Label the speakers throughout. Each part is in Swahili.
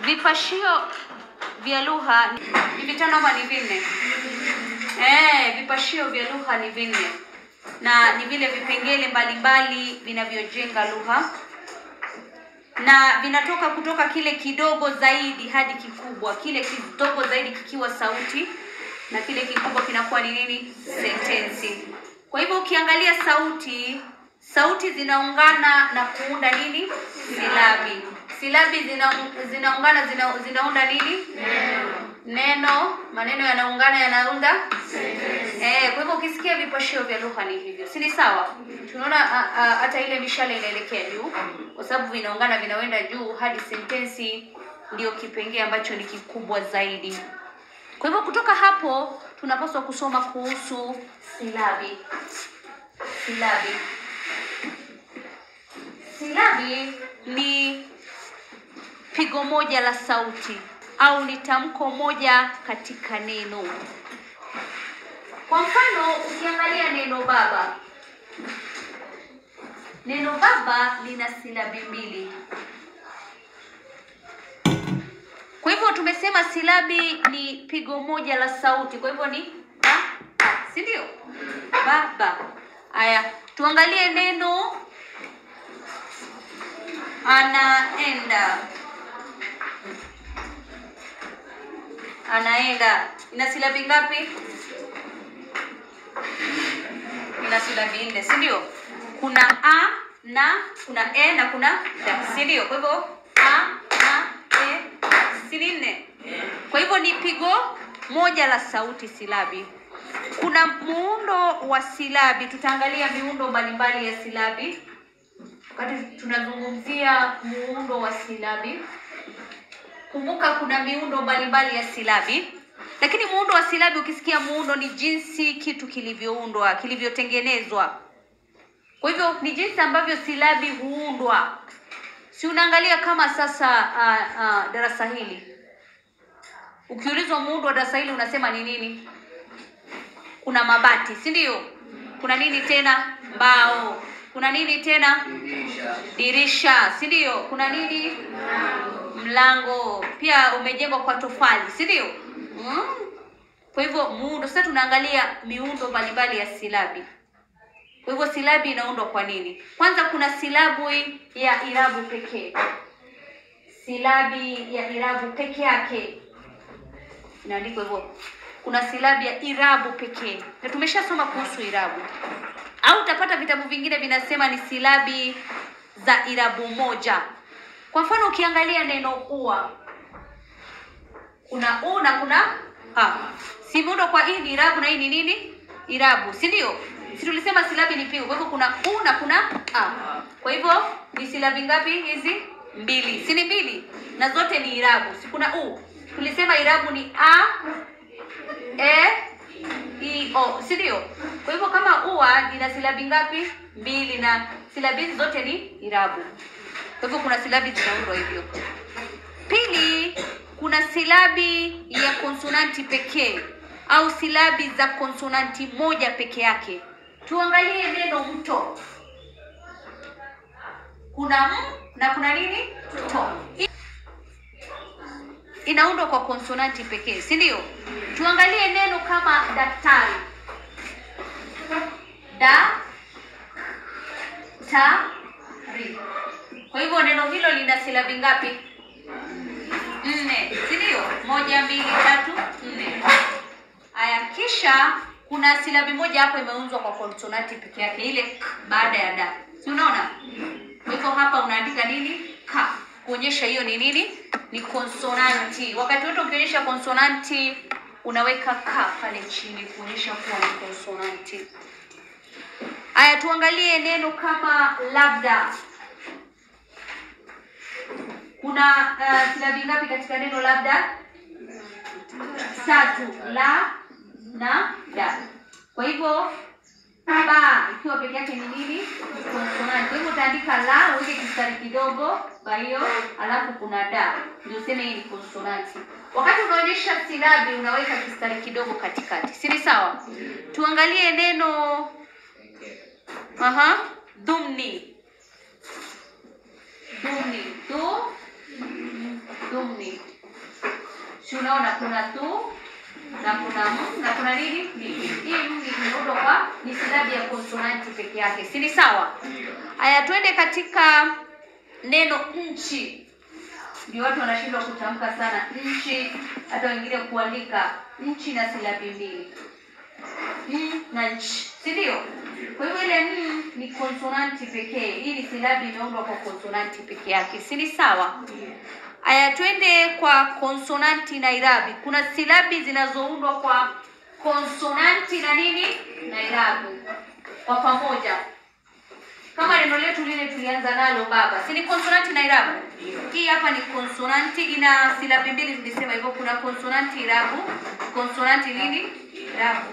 Speaker 1: vipashio vya lugha ni vitano ama ni vinne? Eh, vipashio vya lugha ni vinne na ni vile vipengele mbalimbali vinavyojenga lugha na vinatoka kutoka kile kidogo zaidi hadi kikubwa, kile kidogo zaidi kikiwa sauti na kile kikubwa kinakuwa ni nini? Sentensi. Kwa hivyo ukiangalia sauti, sauti zinaungana na kuunda nini? Silabi. Silabi zina, zinaungana zina, zinaunda nini? Neno. Maneno yanaungana yanaunda Eh, kwa hivyo ukisikia vipashio vya lugha ni hivyo, si ni sawa? Tunaona a- a- hata ile mishale inaelekea juu, kwa sababu vinaungana vinaenda juu hadi sentensi ndio kipengee ambacho ni kikubwa zaidi. Kwa hivyo kutoka hapo tunapaswa kusoma kuhusu silabi. Silabi, silabi ni pigo moja la sauti au ni tamko moja katika neno. Kwa mfano ukiangalia neno baba, neno baba lina silabi mbili. Kwa hivyo tumesema silabi ni pigo moja la sauti, kwa hivyo ni ba, ba, si ndio? Baba. Haya, tuangalie neno anaenda. Anaenda ina silabi ngapi? ina silabi nne, si ndio? Kuna a na kuna e na kuna da, si ndio? Kwa hivyo a na e si ni nne? Kwa hivyo ni pigo moja la sauti silabi. Kuna muundo wa silabi, tutaangalia miundo mbalimbali ya silabi wakati tunazungumzia muundo wa silabi. Kumbuka kuna miundo mbalimbali ya silabi, lakini muundo wa silabi, ukisikia muundo ni jinsi kitu kilivyoundwa, kilivyotengenezwa. Kwa hivyo ni jinsi ambavyo silabi huundwa. Si unaangalia kama sasa uh, uh, darasa hili, ukiulizwa muundo wa darasa hili unasema ni nini? Kuna mabati, si ndio? Kuna nini tena? Mbao. Kuna nini tena? Dirisha, si ndio? Kuna nini? Mlango. Pia umejengwa kwa tofali, si ndio? Mm. Kwa hivyo muundo, sasa tunaangalia miundo mbalimbali ya silabi. Kwa hivyo silabi inaundwa kwa nini? Kwanza kuna silabu ya irabu pekee. Silabi ya irabu peke yake inaandikwa hivyo. Kuna silabi ya irabu pekee, na tumeshasoma kuhusu irabu, au utapata vitabu vingine vinasema ni silabi za irabu moja. Kwa mfano ukiangalia neno ua, kuna u na kuna a. Si muundo kwa hii ni irabu na hii ni nini? Irabu, si ndio? Si tulisema silabi ni pigo, kwa hivyo kuna u na kuna a. Kwa hivyo ni silabi ngapi hizi? Mbili, si ni mbili? Na zote ni irabu, si kuna u. Tulisema irabu ni a, e, i, o, si ndio? Kwa hivyo kama ua ina silabi ngapi? Mbili, na silabi hizi zote ni irabu. Kwa hivyo kuna silabi zinaundwa hivyo. Pili, kuna silabi ya konsonanti pekee au silabi za konsonanti moja peke yake. Tuangalie neno mto. Kuna m na kuna nini? To. Inaundwa kwa konsonanti pekee, si ndio? Tuangalie neno kama daktari. Da ta ri. Kwa hivyo neno hilo lina silabi ngapi? Nne, si ndio? Moja, mbili, tatu, nne. Aya, kisha kuna silabi moja hapo imeunzwa kwa konsonanti peke yake, ile k baada ya da, si unaona? Kwa hivyo hapa unaandika nini? Ka, kuonyesha hiyo ni nini? Ni konsonanti. Wakati wote ukionyesha konsonanti unaweka ka pale chini kuonyesha kuwa ni konsonanti. Aya, tuangalie neno kama labda. Kuna uh, silabi ngapi katika neno labda? Tatu, la na da. Kwa hivyo ba ikiwa peke yake ni nini? Konsonanti. Kwa hivyo utaandika la, uweke kistari kidogo ba hiyo, alafu kuna da, ndio useme hii ni konsonanti. Wakati unaonyesha silabi unaweka kistari kidogo katikati, si ni sawa? Tuangalie neno aha, dhumni. Dhumni, du, dhumni. tunaona kuna tu na kuna m na kuna nini ni. Hii m ni kiundo kwa ni silabi ya konsonanti peke yake, si ni sawa? Haya, twende katika neno nchi. Ndio watu wanashindwa kutamka sana nchi, hata wengine kuandika nchi na silabi mbili n na nchi, si ndio? Kwa hivyo ile n ni konsonanti pekee. Hii ni silabi imeundwa kwa konsonanti peke yake, si ni sawa? Aya, twende kwa konsonanti na irabi. Kuna silabi zinazoundwa kwa konsonanti na nini na irabi kwa pamoja, kama neno letu lile tulianza nalo baba, si ni konsonanti na irabu? Hii hapa ni konsonanti, ina silabi mbili, tulisema hivyo. Kuna konsonanti irabu, konsonanti nini irabu.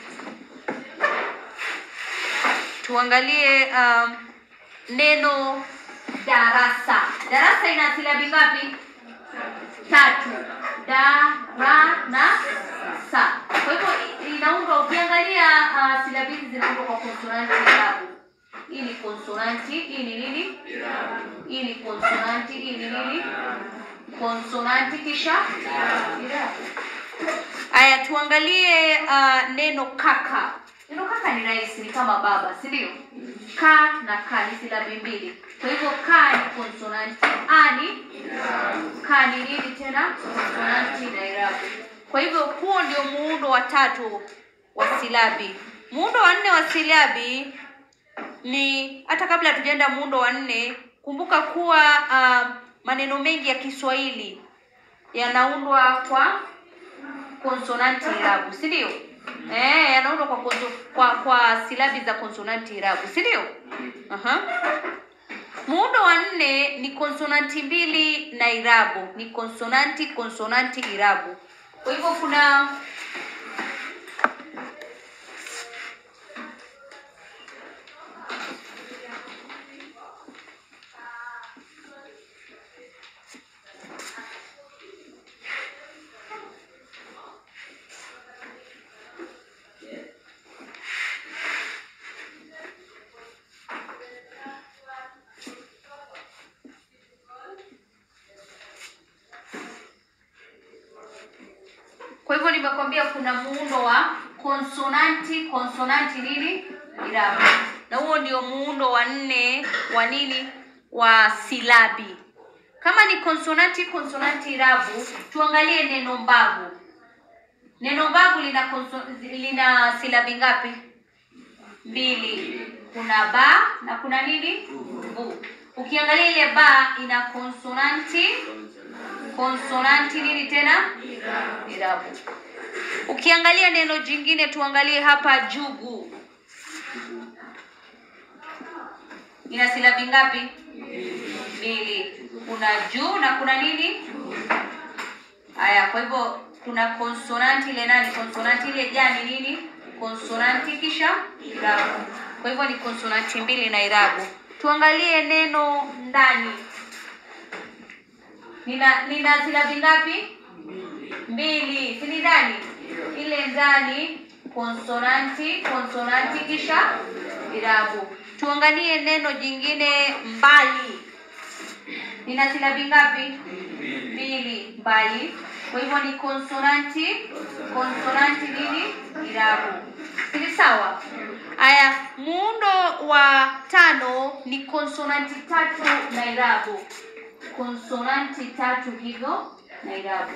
Speaker 1: Tuangalie um, neno darasa. Darasa ina silabi ngapi? Tatu. Da, ra na sa. Kwa hivyo i- inaundwa, ukiangalia uh, silabi hizi zinaundwa kwa konsonanti irabu. Hii ni konsonanti, hii ni nini? Hii ni konsonanti, hii ni nini? Konsonanti kisha irabu. Aya, tuangalie uh, neno kaka. Neno kaka ni rahisi, ni kama baba, si ndio? Ka na ka ni silabi mbili, kwa hivyo ka ni konsonanti, a ni ka ni nini tena? Konsonanti na irabu. Kwa hivyo huo ndio muundo wa tatu wa silabi. Muundo wa nne wa silabi ni hata kabla hatujaenda muundo wa nne, kumbuka kuwa uh, maneno mengi ya Kiswahili yanaundwa kwa konsonanti irabu, si ndio? Eh, yanaundwa kwa, konso, kwa kwa silabi za konsonanti irabu, si ndio? Aha. Muundo wa nne ni konsonanti mbili na irabu, ni konsonanti konsonanti irabu. Kwa hivyo kuna Kwa hivyo nimekwambia kuna muundo wa konsonanti konsonanti nini irabu, na huo ndio muundo wa nne wa nini wa silabi. Kama ni konsonanti konsonanti irabu, tuangalie neno mbavu. Neno mbavu lina konso, lina silabi ngapi? Mbili. Kuna ba na kuna nini bu. Ukiangalia ile ba ina konsonanti konsonanti nini tena irabu. Ukiangalia neno jingine, tuangalie hapa jugu, ina silabi ngapi? Mbili. Kuna juu na kuna nini? Haya, kwa hivyo kuna konsonanti ile nani, konsonanti ile jani nini, konsonanti kisha irabu. Kwa hivyo ni konsonanti mbili na irabu. Tuangalie neno ndani, nina nina silabi ngapi? Mbili, si ni ndani? Ile ndani konsonanti konsonanti kisha irabu. Tuangalie neno jingine mbali, nina silabi ngapi? Mbili, mbali. Kwa hivyo ni konsonanti konsonanti nini irabu, si sawa? Haya, muundo wa tano ni konsonanti tatu na irabu, konsonanti tatu hivyo na irabu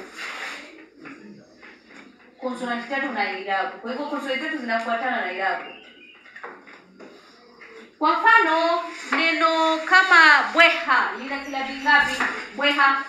Speaker 1: konsonanti tatu na irabu. Kwa hivyo konsonanti tatu zinafuatana na irabu. Kwa mfano neno kama bweha lina silabi ngapi? Bweha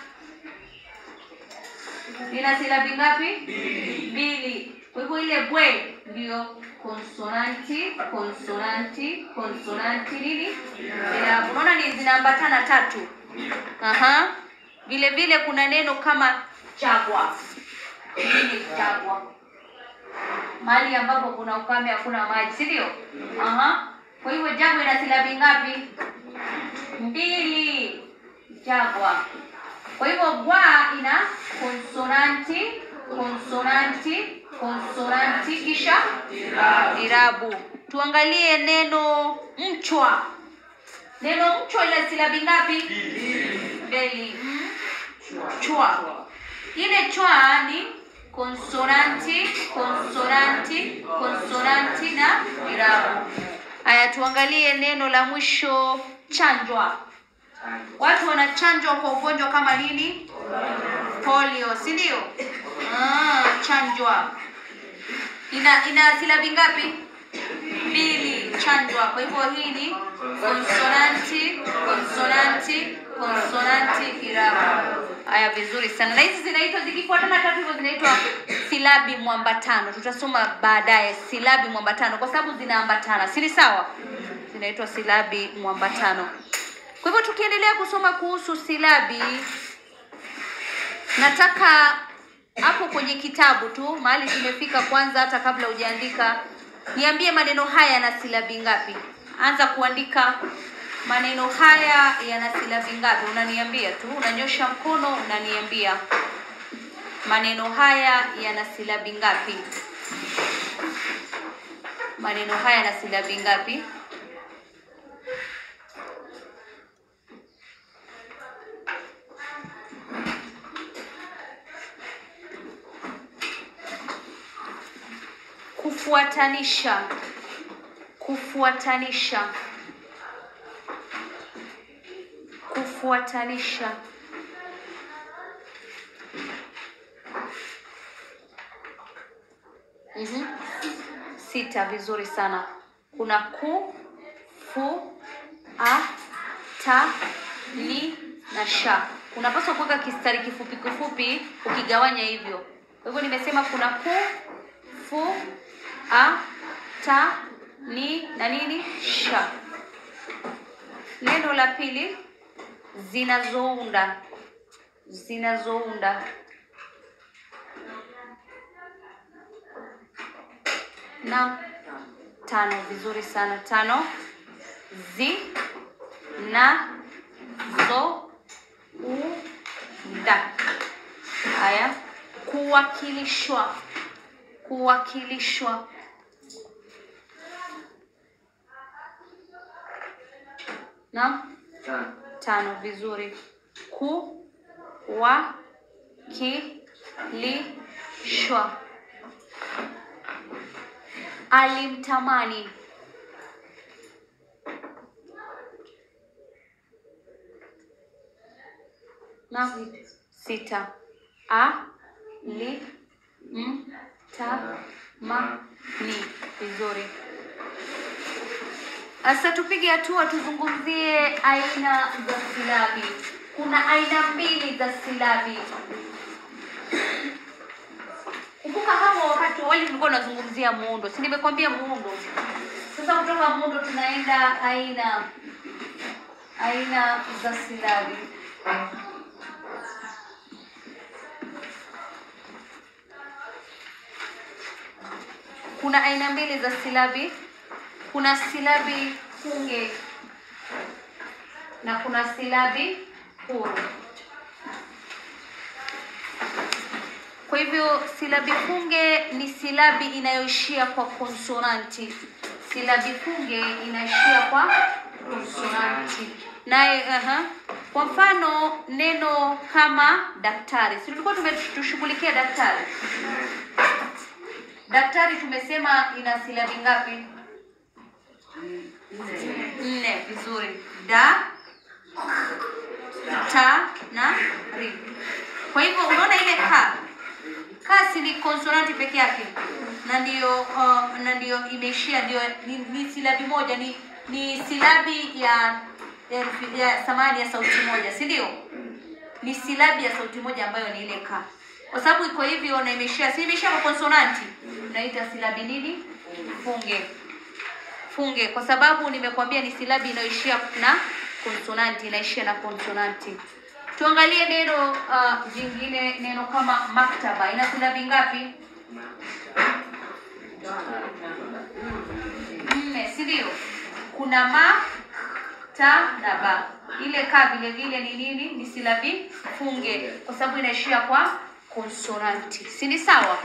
Speaker 1: lina silabi ngapi? Mbili. Kwa hivyo ile bwe ndio konsonanti konsonanti konsonanti nini irabu. Unaona ni zinaambatana tatu. Aha. Vile vile kuna neno kama chagwa nini chagwa, mahali ambapo kuna ukame, hakuna maji, si ndio? Aha. Kwa hivyo jagwa ina silabi ngapi? Mbili. Jagwa. Kwa hivyo gwa ina konsonanti konsonanti konsonanti kisha irabu. Tuangalie neno mchwa. Neno mchwa ina silabi ngapi? Mbili. Mchwa. Ile chwa ni konsonanti, konsonanti, konsonanti na irabu. Haya, tuangalie neno la mwisho chanjwa. Watu wanachanjwa kwa ugonjwa kama nini? Polio, si ndio? Ah, chanjwa. Ina ina silabi ngapi? Mbili, chanjwa. Kwa hivyo hii ni konsonanti, konsonanti, konsonanti irabu. Haya, vizuri sana. Na hizi zinaitwa zikifuatana tatu hivyo zinaitwa silabi mwambatano. Tutasoma baadaye silabi mwambatano kwa sababu zinaambatana, si ni sawa? Zinaitwa silabi mwambatano. Kwa hivyo tukiendelea kusoma kuhusu silabi, nataka hapo kwenye kitabu tu mahali tumefika, kwanza hata kabla hujaandika, niambie maneno haya yana silabi ngapi? Anza kuandika maneno haya yana silabi ngapi? Unaniambia tu, unanyosha mkono, unaniambia maneno haya yana silabi ngapi? Maneno haya yana silabi ngapi? Kufuatanisha, kufuatanisha, kufuatanisha. Mhm. Sita, vizuri sana. Kuna ku, fu, a, ta, ni na sha. Unapaswa kuweka kistari kifupi kifupi ukigawanya hivyo. Kwa hivyo nimesema kuna ku, fu, a, ta, ni na nini? Sha. Neno la pili zinazounda, zinazounda. Na tano, vizuri sana. Tano, zi, na, zo, u, da. Haya, kuwakilishwa, kuwakilishwa. Naam, tano, vizuri. Ku, wa, ki, li, shwa. Alimtamani. Naam, sita. A, li, m, ta, ma, ni. Vizuri. Sasa tupige hatua tuzungumzie aina za silabi. Kuna aina mbili za silabi. Kumbuka hapo wakati wa awali tulikuwa tunazungumzia muundo, si nimekwambia muundo? Sasa kutoka muundo tunaenda aina aina za silabi. Kuna aina mbili za silabi. Kuna silabi funge na kuna silabi huru. Kwa hivyo silabi funge ni silabi inayoishia kwa konsonanti. Silabi funge inaishia kwa konsonanti. Naye aha. Kwa mfano neno kama daktari, si tulikuwa tumetushughulikia daktari? Daktari tumesema ina silabi ngapi? Nne. Vizuri. Da, ta na ri. Kwa hivyo unaona ile ka kasi ni konsonanti peke yake, na ndio uh, na ndio imeishia ndio ni, ni silabi moja, ni ni silabi ya herufi ya samani ya sauti moja, si ndio? Ni silabi ya sauti moja ambayo ni ile ka, kwa sababu iko hivyo na imeishia, si imeishia kwa konsonanti, tunaita silabi nini? Funge. Funge, kwa sababu nimekwambia ni silabi inayoishia na konsonanti, inaishia na konsonanti. Tuangalie neno uh, jingine, neno kama maktaba ina silabi ngapi? Nne, si ndio? Kuna ma, ta na ba. Ile ka vile vile ni nini? Ni silabi funge, kwa sababu inaishia kwa konsonanti, si ni sawa?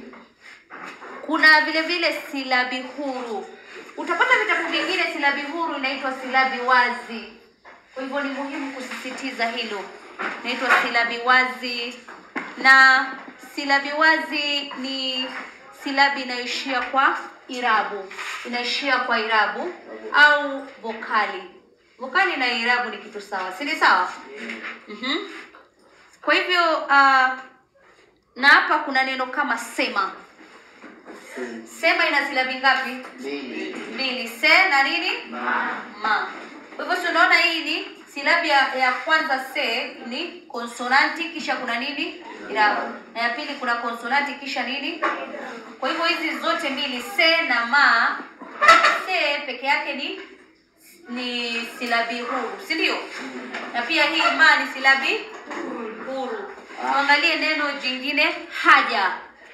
Speaker 1: Kuna vile vile silabi huru. Utapata vitabu vingine silabi huru inaitwa silabi wazi. Kwa hivyo ni muhimu kusisitiza hilo. Inaitwa silabi wazi. na silabi wazi ni silabi inayoishia kwa irabu, inaishia kwa irabu au vokali. Vokali na irabu ni kitu sawa, si ni sawa? Mhm. Kwa hivyo uh, na hapa kuna neno kama sema. Sema ina silabi ngapi?
Speaker 2: mbili
Speaker 1: Mbili. Se na nini? Ma. Kwa hivyo si unaona hii ni silabi ya, ya kwanza se ni konsonanti kisha kuna nini? Irabu. Na ya pili kuna konsonanti kisha nini? Kwa hivyo hizi zote mbili se na ma, se peke yake ni ni silabi huru, si ndio? Na pia hii ma ni silabi huru. Tuangalie neno jingine haja.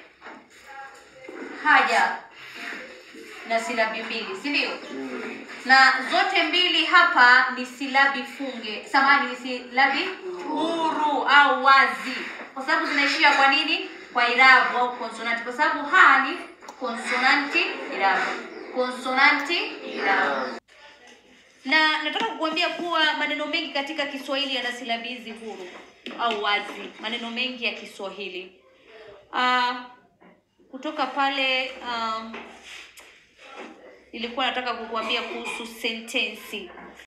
Speaker 1: Haja na silabi mbili, si ndio? na zote mbili hapa ni silabi funge, samahani, ni silabi huru au wazi, kwa sababu zinaishia kwa nini? Kwa irabu au konsonanti, kwa sababu ha ni konsonanti irabu, konsonanti irabu. Na nataka kukuambia kuwa maneno mengi katika Kiswahili yana silabi hizi huru au wazi, maneno mengi ya Kiswahili uh, kutoka pale um, nilikuwa nataka kukuambia kuhusu sentensi